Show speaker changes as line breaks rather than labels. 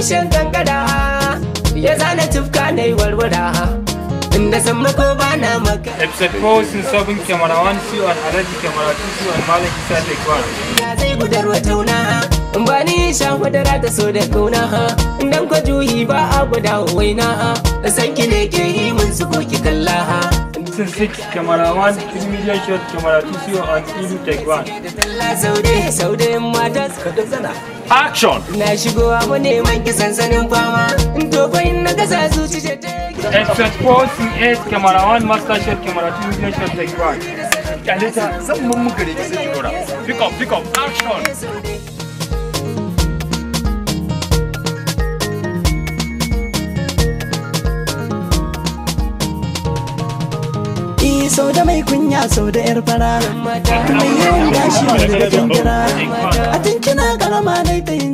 shan kankara ya zana tufka na yi warwara inda san mako ba na maka
Episode 4 sun sabon kyamara 1 su an alaji kyamara 2 su an malam isa tekwan.
ya zai gudar wa tauna in ba ni sha madara ta so da kauna dan ko juyi ba a guda waina san ki ne ke yi mun su ko ki kalla
Sun 6 kyamara 1 3 million shot kyamara 2 su an ilu tekwan.
da talla saude saude mata suka zana
Action!
na shigowa mu neman ki sansanin fama in to fa in na gasa zuci ce ta
Episode 4 sun 8 kyamara 1 master shot kyamara 2 million shot tekwan.
Kaleta zan mun muka da sai ki dora. Pick up, pick up, action!
Eh sau da mai kunya sau da yar fara mai yawan gashi wanda da kankara a tun kina karama dai ta yin